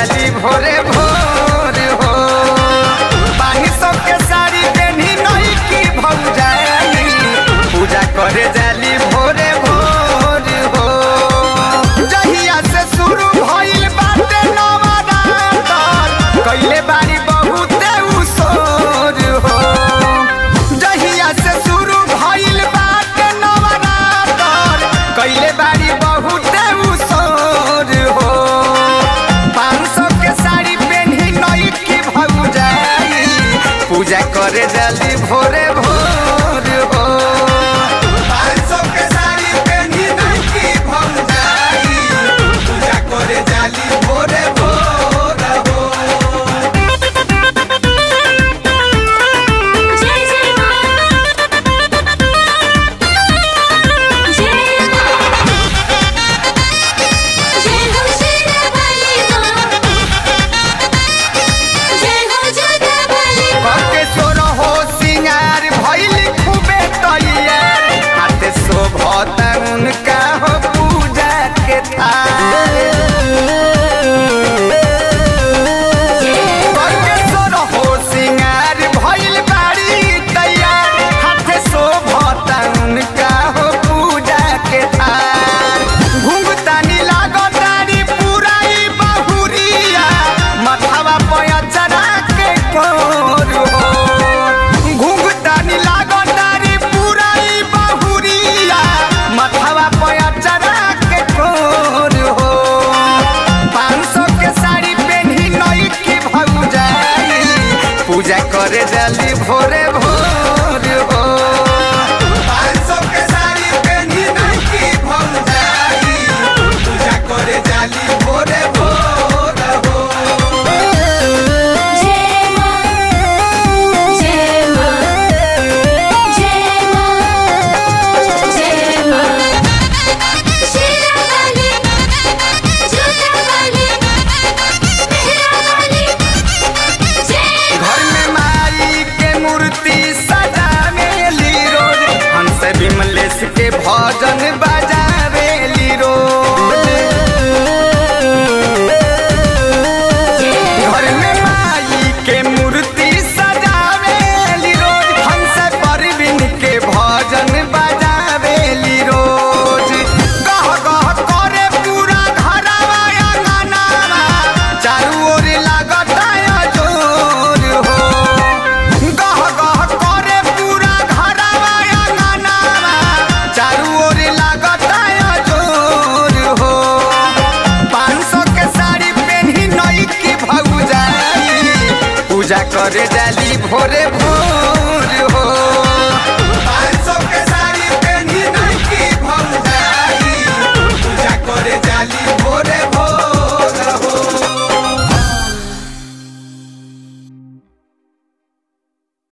जाली भोरे भोर हो पानी सबके साड़ी पेन्ही नहीं की भौजाली पूजा करे जाली भोरे भोर हो जहिया से शुरू भइल बाटे नवरात्र कइले बारी बहुते उसोर हो जहिया से शुरू भइल बाटे नवरात्र कइले बारी बहुते उसोर हो पाँच सौ के साड़ी पेन्ही नई की भौजाई पूजा करे जाली भोरे भोर हो पाँच सौ के साड़ी पेन्ही नई की भौजाई पूजा करे जाली भोरे भोर हो जय जय मां जय जय हो शेरावाली मां जय हो जोधावाली कके सोर हो सिंगार भइल खूबे तैयार हाथे शोभत उनका हो पूजा के थाल कके सोर हो सिंगार भइल बारी तैयार हाथे शोभत उनका हो पूजा के थाल घुंघतानी लागतानी पुराई बहुरिया मथवा पया चढ़ा के कोर हो घुंघतानी लागतानी पुराई बहुरिया मथवा पया चढ़ा के कोर हो पाँच सौ के साड़ी पेन्ही नई की भौजाई पूजा करे जाली भोरे भोर हो पाँच सौ के साड़ी पेन्ही नई की भौजाई पूजा करे जाली भोरे भोर हो जय मां जय मां जय मां जय मां शेरावाली जोधावाली मेहरावाली जय घर में माई के मूर्ति सजावेली रोज हंस विमलेश के भजन बजावेली रोज घर में माई के मूर्ति सजावेली रोज हंस परवीन के भजन बजावेली रोज गह गह करे पूरा घरवा अंगनावा चारू ओर लागता जोर हो गह गह करे पूरा घरवा अंगनावा चारू ओर लागता जोर हो पाँच सौ के साड़ी पेन्ही नई की भौजाई पूजा करे जाली भोरे भोर